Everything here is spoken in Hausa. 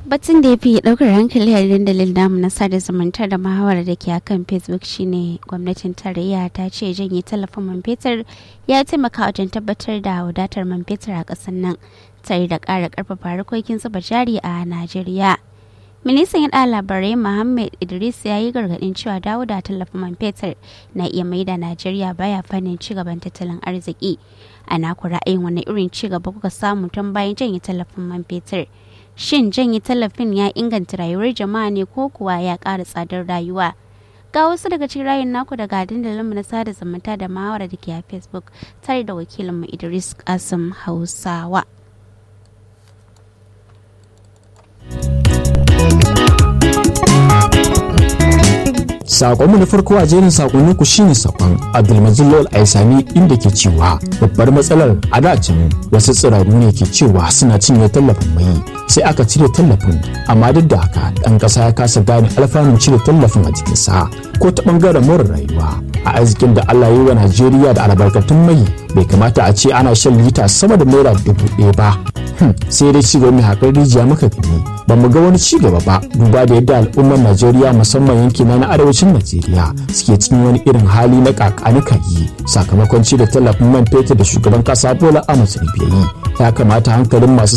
batun da ya fi ɗaukar hankali a dandalin namu na sada zumunta da muhawara da ke akan facebook shine gwamnatin tarayya ta ce janye tallafin man fetur ya taimaka wajen tabbatar da wadatar man fetur a ƙasar nan tare da ƙara ƙarfafa harkokin zuba jari a najeriya ministan yaɗa labarai muhammad idris ya yi gargaɗin cewa dawo da tallafin man fetur na iya maida najeriya baya fannin cigaban tattalin arziki ana ku ra'ayin wani irin cigaba kuka samu tun bayan janye tallafin man fetur shin janye tallafin ya inganta rayuwar jama'a ne ko kuwa ya ƙara tsadar rayuwa ga wasu daga cikin rayun naku daga dandalinmu na sada zumunta da mahawara da ke a facebook tare da wakilinmu idris kasim hausawa Sakonmu na farko a jerin sakonni ku shine sakon Abdulmajid Lawal Aisami inda ke cewa babbar matsalar a da can wasu tsiraru ne ke cewa suna cinye tallafin mai sai aka cire tallafin amma duk da haka ɗan ƙasa ya kasa gane alfanun cire tallafin a jikinsa ko ta ɓangaren more rayuwa a arzikin da Allah yi wa Najeriya da albarkatun mai bai kamata a ce ana shan lita sama da naira dubu ɗaya ba sai dai cigaba mai haƙar rijiya muka gani ba mu ga wani cigaba ba duba da yadda al'ummar Najeriya musamman yankina na arewacin Najeriya suke cikin wani irin hali na kakanika yi sakamakon cire tallafin man fetur da shugaban ƙasa Bola Ahmed Tinubu ya kamata hankalin masu